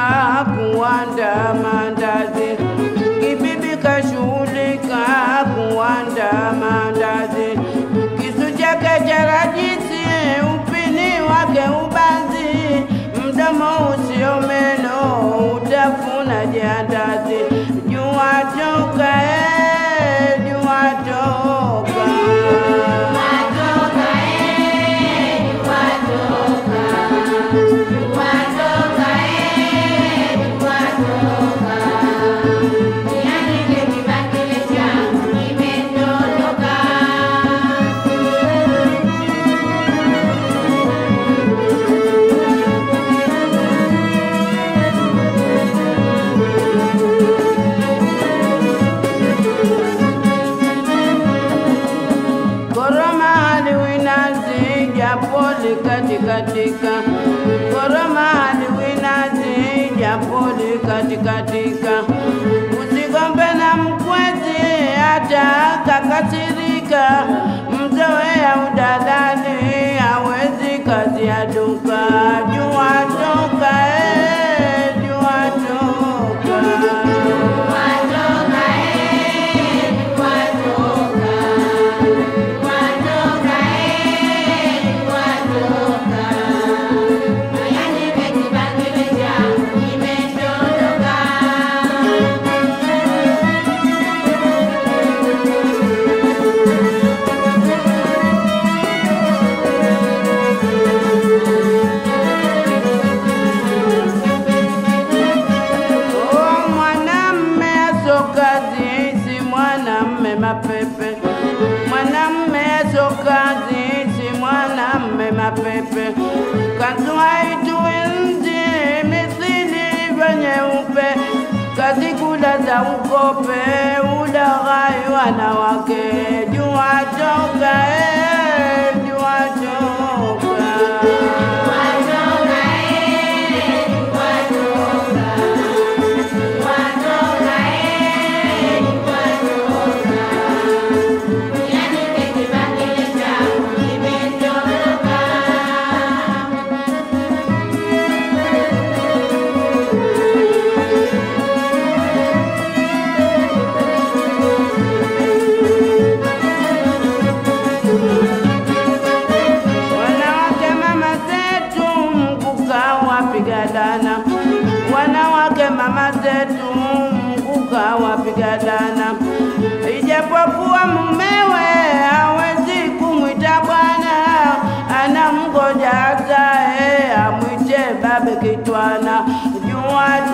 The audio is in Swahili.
kuanda mandazi, kibibi kashughulika kuanda mandazi, kisu chake cha rajisi, upini wake ubanzi, mdomo usio meno, utafuna jandazi, jua toka eh, jua toka Koroma haliwinazi japoli katikatika, koroma haliwinazi japoli katikatika. Usigombe na mkwezi hata kakasirika, mzoea udadani hawezi kazi ya duka. Jua toka, eh, jua toka. Oh, mwanamme asokazi si mwanamme mapepe, mwanamme asokazi si mwanamme mapepe, kanzu haituenzi mithili ilivyo nyeupe, kazi kula za ukope, ulaghai wanawake, jua toka, eh, jua toka. Wanawake mama zetu mkuka wapiga dana, wanawake mama zetu mkuka wapiga dana, ijapokuwa mumewe hawezi kumwita bwana, anamgoja azae amwite babe kitwana, jua